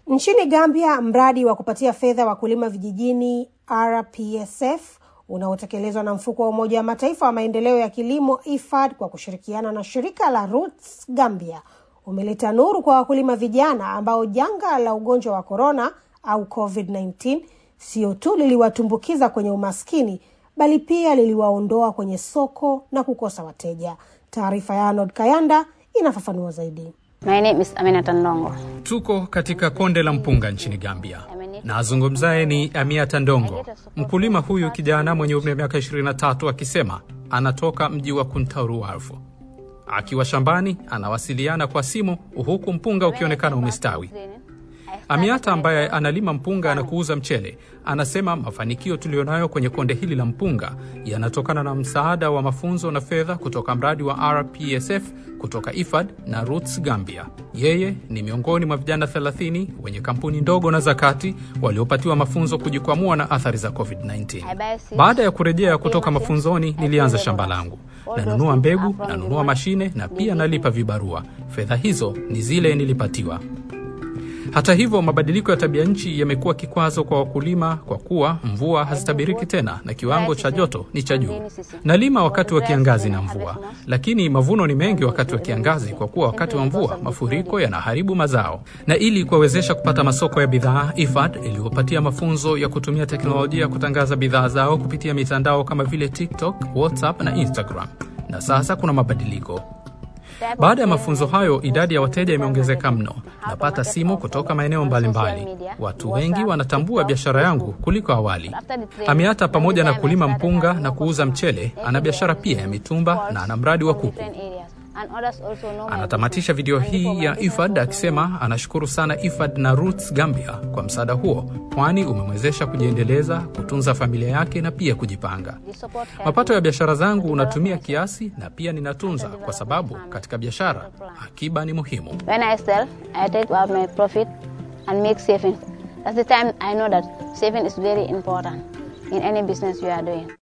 Nchini Gambia, mradi wa kupatia fedha wakulima vijijini RPSF unaotekelezwa na mfuko wa Umoja wa Mataifa wa maendeleo ya kilimo IFAD kwa kushirikiana na shirika la Roots Gambia umeleta nuru kwa wakulima vijana ambao janga la ugonjwa wa korona au COVID-19 sio tu liliwatumbukiza kwenye umaskini bali pia liliwaondoa kwenye soko na kukosa wateja. Taarifa ya Arnold Kayanda inafafanua zaidi. My name is Aminata Ndongo. Tuko katika konde la mpunga nchini Gambia na azungumzaye ni Amiata Ndongo, mkulima huyu kijana mwenye umri wa miaka 23, akisema anatoka mji wa Kuntauru Warfu. Akiwa shambani anawasiliana kwa simu huku mpunga ukionekana umestawi. Amiata ambaye analima mpunga na kuuza mchele anasema mafanikio tuliyonayo kwenye konde hili la mpunga yanatokana na msaada wa mafunzo na fedha kutoka mradi wa RPSF kutoka IFAD na Roots Gambia. Yeye ni miongoni mwa vijana 30 wenye kampuni ndogo na za kati waliopatiwa mafunzo kujikwamua na athari za COVID-19. Baada ya kurejea kutoka mafunzoni, nilianza shamba langu, nanunua mbegu, nanunua mashine na pia nalipa vibarua. Fedha hizo ni zile nilipatiwa. Hata hivyo, mabadiliko ya tabia nchi yamekuwa kikwazo kwa wakulima kwa kuwa mvua hazitabiriki tena na kiwango cha joto ni cha juu. Nalima wakati wa kiangazi na mvua, lakini mavuno ni mengi wakati wa kiangazi kwa kuwa wakati wa mvua mafuriko yanaharibu mazao. Na ili kuwawezesha kupata masoko ya bidhaa, IFAD iliyopatia mafunzo ya kutumia teknolojia kutangaza bidhaa zao kupitia mitandao kama vile TikTok, WhatsApp na Instagram. Na sasa kuna mabadiliko. Baada ya mafunzo hayo, idadi ya wateja imeongezeka mno. Napata simu kutoka maeneo mbalimbali. Watu wengi wanatambua biashara yangu kuliko awali. Amiata, pamoja na kulima mpunga na kuuza mchele, ana biashara pia ya mitumba na ana mradi wa kuku. Anatamatisha video hii ya IFAD akisema anashukuru sana IFAD na Roots Gambia kwa msaada huo, kwani umemwezesha kujiendeleza, kutunza familia yake na pia kujipanga. Mapato ya biashara zangu unatumia kiasi na pia ninatunza, kwa sababu katika biashara akiba ni muhimu. When I sell, I take out my profit and make savings. That's the time I know that saving is very important in any business you are doing.